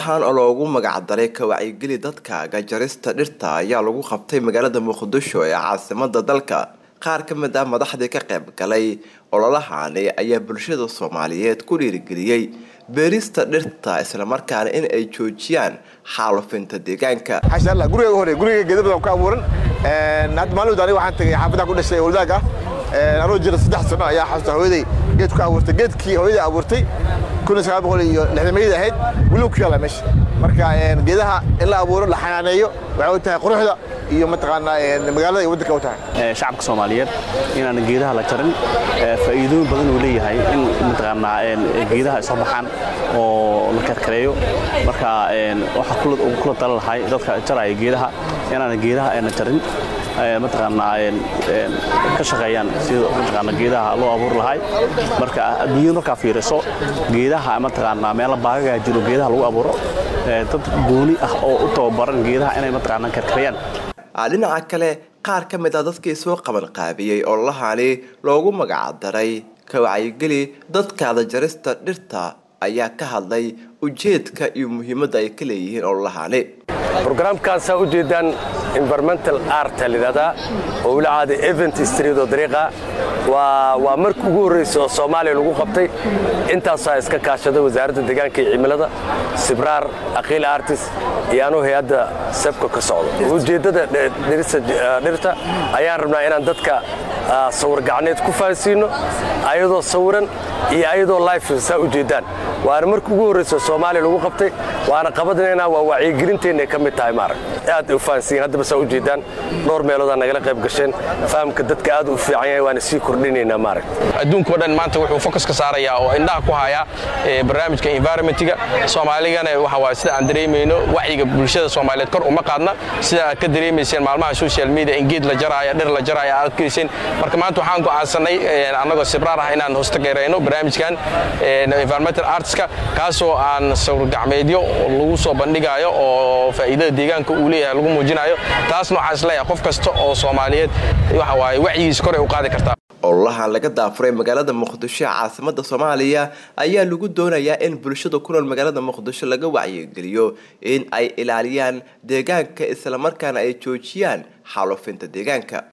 ololahan oo loogu magacdaray ka wacyigeli dadkaaga jarista dhirta ayaa lagu qabtay magaalada muqdisho ee caasimada dalka qaar ka mid ah madaxdii ka qayb galay ololahani ayaa bulshada soomaaliyeed ku dhiirigeliyey beerista dhirta islamarkaana in ay joojiyaan xaalufinta deegaanka xashalla guriga hore guriga geeda badan ku abuuran hadda maalin aniga waxaan tagay xaafadda ku dhashay waldaag ah anoo jira saddex sano ayaa xasuusta hooyaday geed ku abuurtay geedkii hooyaday abuurtay kun iyo sagaal boqol iyo lixdamayada ahayd weliba ku yaalla meesha marka geedaha in la abuuro la xanaaneeyo waxay u tahay quruxda iyo mataqaanaa magaalada iyo waddanka u tahay shacabka soomaaliyeed inaan geedaha la jarin faa'iidooyin badan uu leeyahay in mataqaanaa geedaha ay soo baxaan oo la karkareeyo marka waxaa kula tala lahay dadka jaraya geedaha inaan geedaha ayna jarin mataqaanaa ka shaqeeyaan sida mataqaanaa geedaha loo abuuri lahay marka adduunyada markaa fiiriso geedaha mataqaanaa meelo baagagaa jiro geedaha lagu abuuro dad gooni ah oo u tababaran geedaha inay mataqaanaa karkarayaan dhinaca kale qaar ka mid ah dadkii soo qaban qaabiyey ololahani loogu magacdaray ka wacyigeli dadkaada jarista dhirta ayaa ka hadlay ujeedka iyo muhiimadda ay ka leeyihiin ololahani brogramkaasaa u jeedaan environmental arta lidhahdaa oo wila caada event street oo dariiqa waa markii ugu horraysa oo soomaaliya lagu qabtay intaasaa iska kaashada wasaaradda deegaanka iyo cimilada sibraar aqiil artis iyo anuu hay-adda sebka ka socdo ujeeddada dhirta ayaan rabnaa inaan dadka sawir gacneed ku fahansiino ayadoo sawiran iyo ayadoo life saa u jeedaan waana markii ugu horraysa soomaaliya lagu qabtay waana qabadnaynaa waa wacyigelinteennaay ka mid tahay maarag aad u fahansiin haddaba saa u jeedaan dhowr meeloodaa nagala qayb gasheen fahamka dadka aad u fiican yahay waana sii kordhinaynaa maarag adduunkao dhan maanta wuxuu fokus ka saarayaa oo indhaha ku hayaa barnaamijka environmentiga soomaaligana waxa waay sida aan dareemayno wacyiga bulshada soomaaliyeed kor uma qaadna sida aad ka dareemayseen maalmaha social media in geed la jaraayo dhir la jaraayo aad arkayseen marka maanta waxaan go'aansanay annagoo sibraar ah inaan hoostageyayno barnaamijkan environmental artska kaasoo aan sawir gacmeedyo lagu soo bandhigayo oo faa'iidada deegaanka uu leeyahay lagu muujinayo taasna waxaan isleeyahay qof kasta oo soomaaliyeed waxa waaye wacyigiis kor ay u qaadi kartaa ololahan laga daafuray magaalada muqdisho ee caasimada soomaaliya ayaa lagu doonayaa in bulshada ku nool magaalada muqdisho laga wacyigeliyo in ay ilaaliyaan deegaanka islamarkaana ay joojiyaan xaalufinta deegaanka